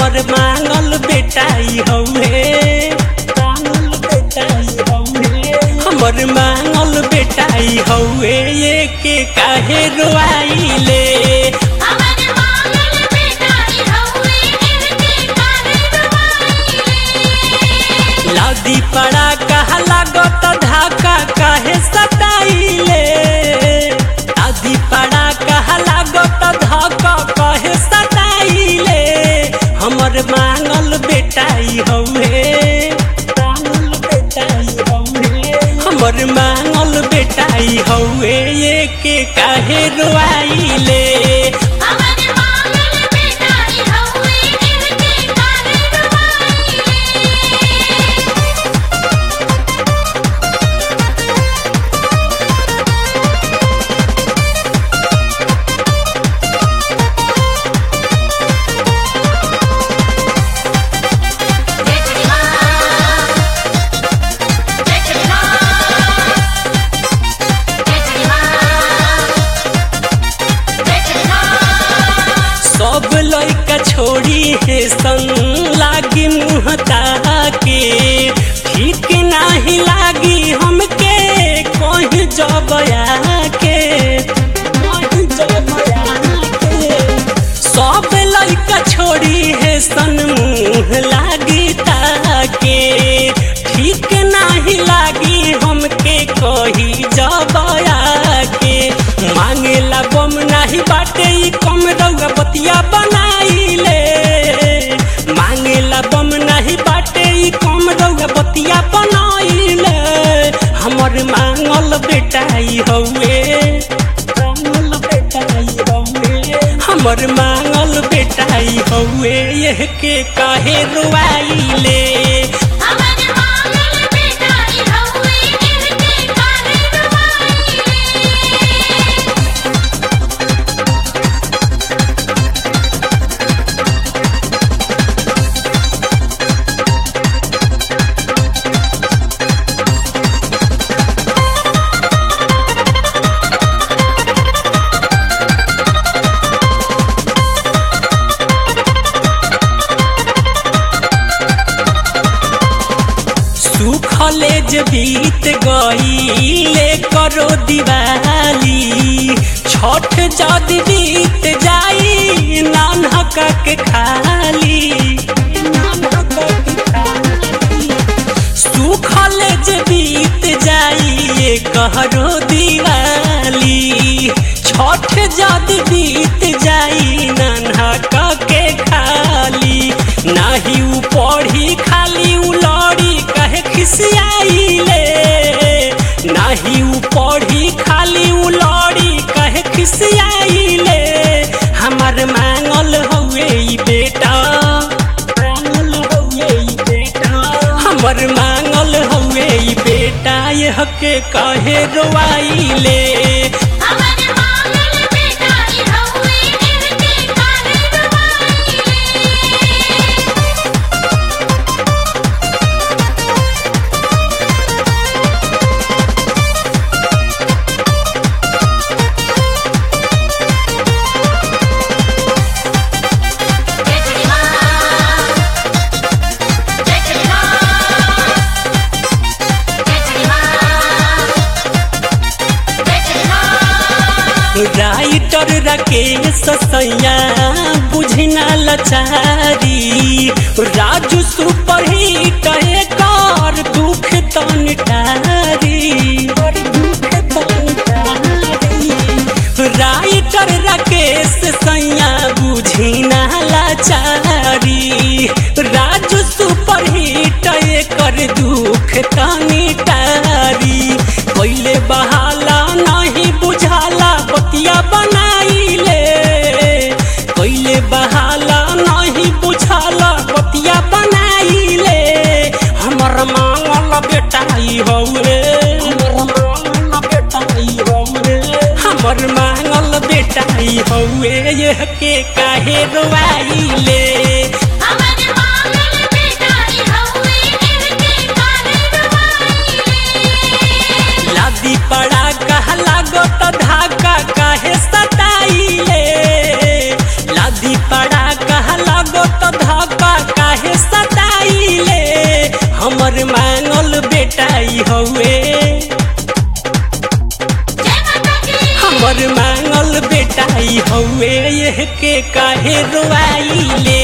हमर मांगल बेटाई हउए मांगल बेटाई हउए हमर मांगल बेटाई हउए ये के काहे रोआइले हमर मांगल बेटाई हउए इनके काहे रुवाइले लादी पड़ा कहा लागत धाका काहे सताइले लादी पड़ा कहा लागत धाका काहे सताइले हमर मांगल बेटाई हउए मांगल बेटाई हउए हमर मांगल बेटाई हउए ये के काहे रोआइले हमर मांगल बेटाई हउए इनके काहे रुवाइले जय श्री राम जय श्री राम जय श्री राम जय श्री राम सब लइका छोड़ी है संग लागी मुँह ताके ठीक नाही लागी हमके कहीं जबया के कहीं जबया के सब लइका छोड़ी है सन मुँह लागी ताके ठीक नाही लागी हमके कही जबया के मांगेला बम नाही बाटे ई कम रउआ बतिया बनाइले मांगेला बम नाही बाटे ई कम रउआ बतिया बनाइले हमर मांगल बेटाई हउए मांगल बेटाई हउए हमर मांगल बेटाई हउए यह के काहे रुआइले हमर मांगल बेटाई हउए इनके काहे रुवाइले सुखले जे बीत गईले करो दिवाली छठ जद बीत जाई नानका के खाली नानका के खाली सुखले जे बीत जाई कहरो दिवाली छठ जद बीत जाई नानका के खाली नाही उ पढ़ी खाली उ लड़ी कहे खिसियाइले नाही उ पढ़ी खाली उ लड़ी कहे खिसियाइले हमर मांगल हउए ई बेटा मांगल हउए ई बेटा हमर मांगल हउए ई बेटा यह के काहे रोआइले हमर मांगल बेटाई हउए इनके काहे रुवाइले जय श्री राम जय श्री राम जय श्री राम जय श्री राम राइटर राकेश सैया बुझना लचारी राजू सुपर हिट कर दुख तन टारी दुख तन टारी राइटर राकेश सैया बुझना लाचारी राजू सुपर हिट कर दुख तनी टारी पहले बहाला नहीं बुझाला बतिया बनाइले पहले बहाला नहीं बुझाला बतिया बनाइले हमर मांगल बेटाई हउए हमर मांगल बेटाई हउए हमर मांगल बेटाई हउए यह के काहे रोआइले हमर मांगल बेटाई हउए इनके काहे रुवाइले लादी पड़ा कहा लागत धाका काहे सताइले लादी पड़ा कहा लागत धाका बेटाई हौए जय माता की हमर मांगल बेटाई हौए यह के काहे रोआइले